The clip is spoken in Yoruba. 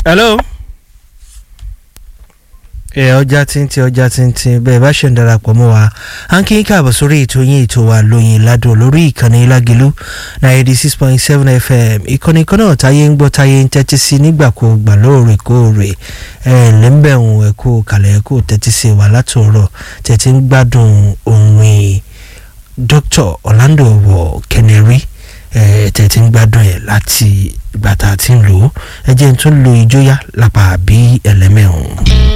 hello. ẹ ọjà tíntín ọjà tíntín bẹ́ẹ̀ bá ṣe ń darapọ̀ mọ́ wa à ń kí n káàbọ̀ sórí ètò yín ètò wa lóyin ládùn lórí ìkànnì lágẹ̀lú ninety six point seven fm ìkànnì kan náà táyé ń gbọ́ táyé ń tẹ́tí sí nígbàkúùgbà lóòrèkóòrè ẹ lẹ́ńbẹ̀hùn ẹ̀kú kàlẹ́ ẹ̀kú tẹ́tí sí wa látòrọ̀ tẹ́tí ń gbádùn òun dr orlando wọ kẹnẹrí tẹ́tí ń gbádùn ẹ̀ láti ìgbà tá a ti ń lò ó ẹ jẹ́ n tún lo ìjóyà lápá bí ẹlẹ́mẹ̀hùn.